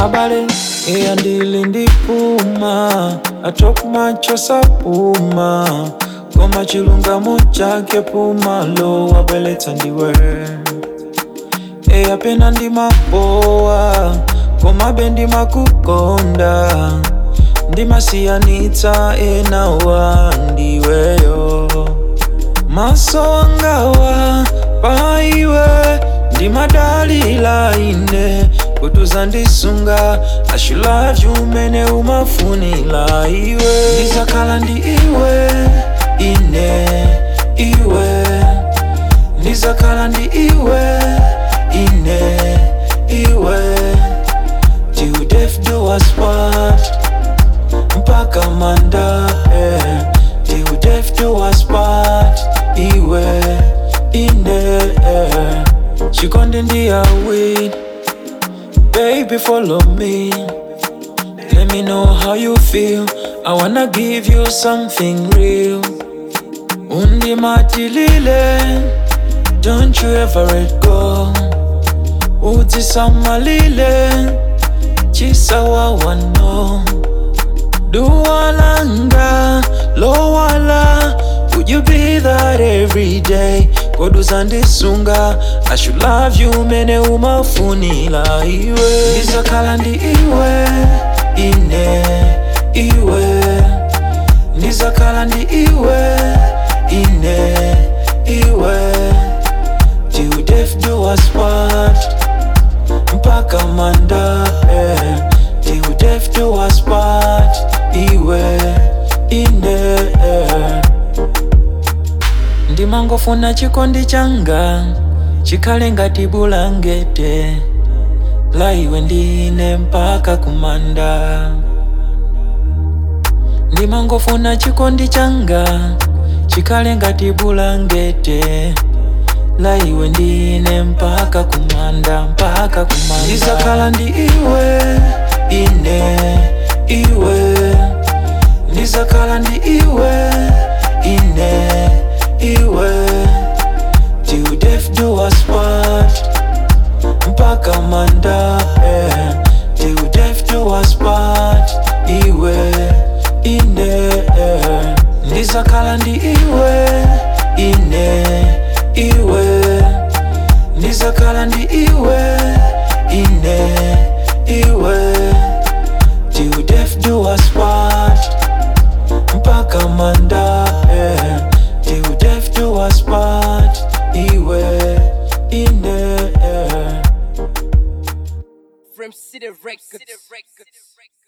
abale eyandili ndipuma atok macho sapuma koma chilungamo chake puma lo wabweletsa ndiwe eyapena ndimapowa komabe ndimakukonda ndimasiyanitsa enawa ndiweyo maso angawa paiwe ndimadalila ine kutuza ndisunga ashulavyu umene umafunila iwe ndizakhala ndi iwe ine iwe ndizakhala ndi iwe ine iwe till death do us part mpaka manda eh. till death do us part iwe ine eh. chikonde ndiyawid baby follow me let me know how you feel i wanna give you something real undimatilile don't you ever let go utisamalile chisawawano duwalanga lowala would you be that every day koduza ndisunga i should love you mene umafunila iwe ndizakhala ndi iwe ine iwe ndizakhala ndi iwe ine iwe till death do us part mpaka manda eh. till death do us part iwe ine eh. ndimangofuna chikondi changa chikhale ngati bulangete la iwe ndine mpaka kumanda ndimangofuna chikondi changa chikhale ngati bulangete la iwe ndine mpaka kumanda mpaka kumanda ndizakhala ndi iwe ine iwe ndizakhala ndi iwe ine iwe till death do us part mpaka manda eh. till death do us part iwe ine eh. ndizakhala ndi iwe ine iwe ndizakhala ndi iwe ine iwe till death do us part mpaka manda eh. till death do us part iwe ine eh. From City Records.